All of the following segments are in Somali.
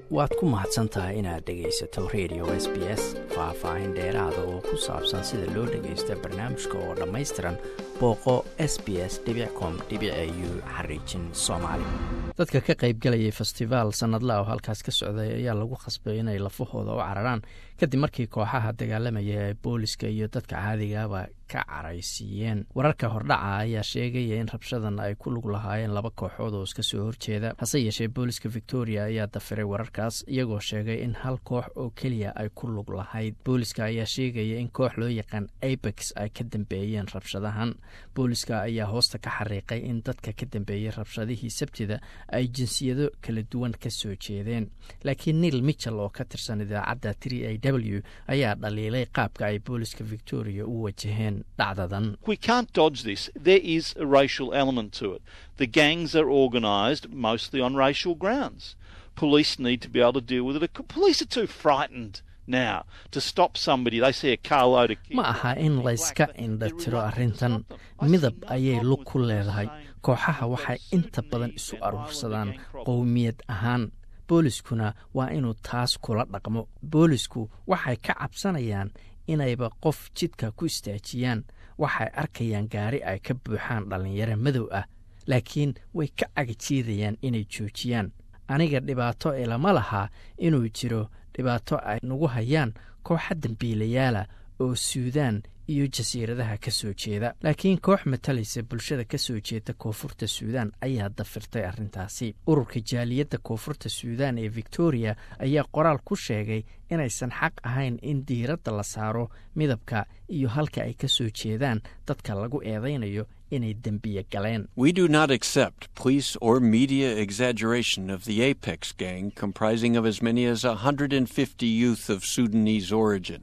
waad ku mahadsan tahay inaad dhegaysato radio s b s faah-faahin dheeraada oo ku saabsan sida loo dhagaysto barnaamijka oo dhammaystiran booqo s b s com u xariijin soomaali dadka ka qaybgalayay festivaal sanadla oo halkaas ka socday ayaa lagu khasbay inay lafahooda u cararaan kadib markii kooxaha dagaalamaya ee booliska iyo dadka caadigaaba ka caraysiiyeen wararka hordhaca ayaa sheegaya in rabshadan ay ku lug lahaayeen laba kooxood oo iska soo horjeeda hase yeeshee booliska victoria ayaa dafiray wararkaas iyagoo sheegay in hal koox oo keliya ay ku lug lahayd booliska ayaa sheegaya in koox loo yaqaan abex ay ka dambeeyeen rabshadahan booliska ayaa hoosta ka xariiqay in dadka ka dambeeyey rabshadihii sabtida ay jinsiyado kala duwan ka soo jeedeen laakiin neil michel oo ka tirsan idaacadda tri a w ayaa dhaliilay qaabka ay booliska victoria u wajaheen dhacdadan ma aha in layska indha tiro arrintan midab ayay lug ku leedahay kooxaha waxay inta badan isu aruursadaan qowmiyad ahaan booliskuna waa inuu taas kula dhaqmo boolisku waxay ka cabsanayaan inayba qof jidka ku istaajiyaan waxay arkayaan gaari ay ka buuxaan dhallinyaro madow ah laakiin way ka cagajiidayaan inay joojiyaan aniga dhibaato ilama lahaa inuu jiro dhibaato ay nagu hayaan kooxa dambiilayaala oo suudaan iyo jasiiradaha ka soo jeeda laakiin koox matalaysa bulshada ka soo jeeda koonfurta suudaan ayaa dafirtay arrintaasi ururka jaaliyadda koonfurta suudaan ee victoria ayaa qoraal ku sheegay inaysan xaq ahayn in diiradda la saaro midabka iyo halka ay ka soo jeedaan dadka lagu eedaynayo inay dembiye galeen we do not accept police or media exaggeration of the apex gang comprising of as many as 150 youth of sudanese origin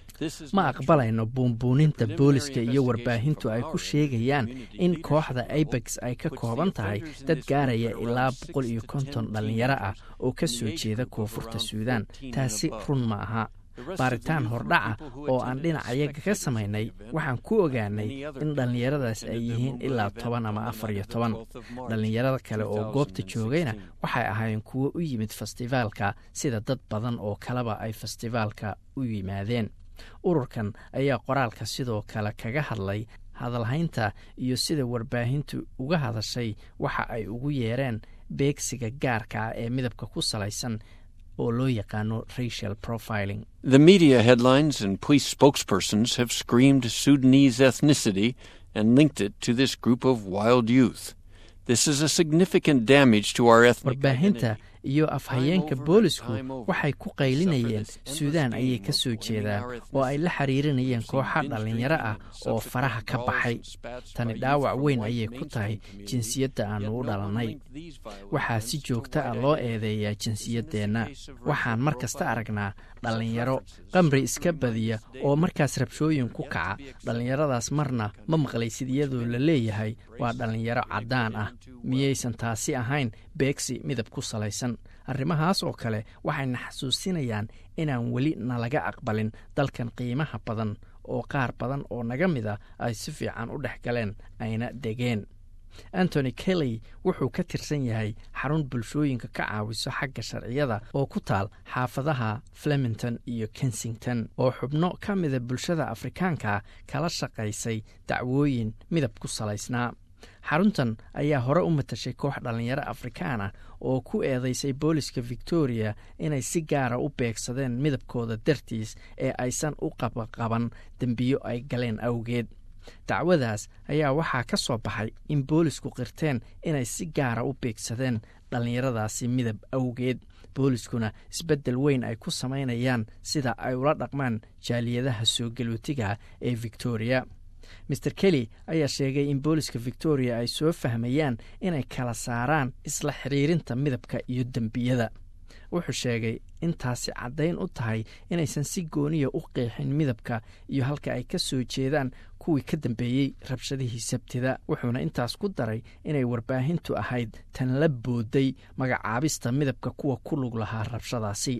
ma aqbalayno buunbuuninta booliska iyo warbaahintu ay ku sheegayaan in kooxda abex ay ka kooban tahay dad gaaraya ilaa boqol iyo konton dhallinyaro ah oo ka soo jeeda koonfurta suudaan taasi run ma aha baaritaan hordhaca oo aan dhinacayaga ka samaynay waxaan ku ogaanay in dhallinyaradaas ay yihiin ilaa toban ama afar iyo toban dhallinyarada kale oo goobta joogayna waxay ahaayeen kuwo u yimid festivaalka sida dad badan oo kaleba ay festivaalka u yimaadeen ururkan ayaa qoraalka sidoo kale kaga hadlay hadalhaynta iyo sida warbaahintu uga hadashay waxa ay ugu yeereen beegsiga gaarka ah ee midabka ku salaysan oo loo yaqaano racial profiling the media headlines and police spokespersons have screamed sudanese ethnicity and linked it to this group of wild youth this is a significant damage to our ethnic warbaahinta iyo afhayeenka boolisku waxay ku qaylinayeen suudaan ayay ka soo jeedaan oo ay la xiriirinayeen kooxa dhallinyaro ah oo faraha ka baxay tani dhaawac weyn ayay ku tahay jinsiyadda aannu u dhalannay waxaa si joogta ah loo eedeeyaa jinsiyaddeenna waxaan mar kasta aragnaa dhallinyaro qamri iska badiya oo markaas rabshooyin ku kaca dhallinyaradaas marna ma maqlaysid iyadoo la leeyahay waa dhallinyaro caddaan ah miyaysan taasi ahayn beegsi midab ku salaysan arrimahaas oo kale waxayna xasuusinayaan inaan weli nalaga aqbalin dalkan qiimaha badan oo qaar badan oo naga mid a ay si fiican u dhex galeen ayna degeen antony kelly wuxuu ka tirsan yahay xarun bulshooyinka ka caawiso xagga sharciyada oo ku taal xaafadaha flemington iyo kensington oo xubno ka mida bulshada afrikaanka kala shaqaysay dacwooyin midab ku salaysnaa xaruntan ayaa hore u matashay koox dhallinyaro afrikaan ah oo ku eedeysay booliska victoria inay si gaara u beegsadeen midabkooda dartiis ee aysan u qabaqaban dembiyo ay galeen awgeed dacwadaas ayaa waxaa ka soo baxay in boolisku qirteen inay si gaara u beegsadeen dhallinyaradaasi midab awgeed booliskuna isbeddel weyn ay ku samaynayaan sida ay ula dhaqmaan jaaliyadaha soo galootiga ee victoria maer kelly ayaa sheegay in booliska victoria ay soo fahmayaan inay kala saaraan isla xiriirinta midabka iyo dembiyada wuxuu sheegay intaasi caddayn u tahay inaysan si gooniya u qeexin midabka iyo halka ay ka soo jeedaan kuwii ka dambeeyey rabshadihii sabtida wuxuuna intaas ku daray inay warbaahintu ahayd tan la booday magacaabista midabka kuwa ku lug lahaa rabshadaasi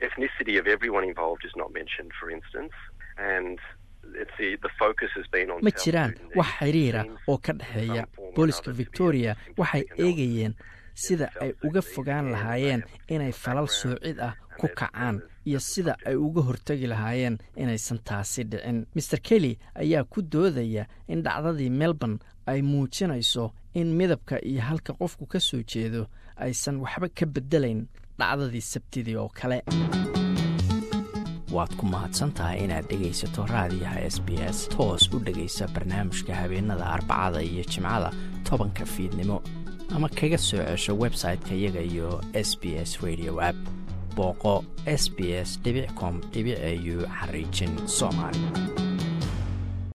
ma jiraan wax xiriira oo ka dhexeeya booliska victoria waxay eegayeen sida ay uga fogaan lahaayeen inay falal soocid ah ku kacaan iyo sida ay uga hortegi lahaayeen inaysan taasi dhicin maer kelly ayaa ku doodaya in dhacdadii melbourne ay muujinayso in midabka iyo halka qofku ka soo jeedo aysan waxba ka bedelayn dhacdadii sabtidii oo kale waad ku mahadsantahay inaad dhegaysato raadiyaha s b s toos u dhegaysa barnaamijka habeenada arbacada iyo jimcada tobanka fiidnimo ama kaga soo cesho website-ka iyaga iyo s b s radio app booqo s b s com au xariijin soomaali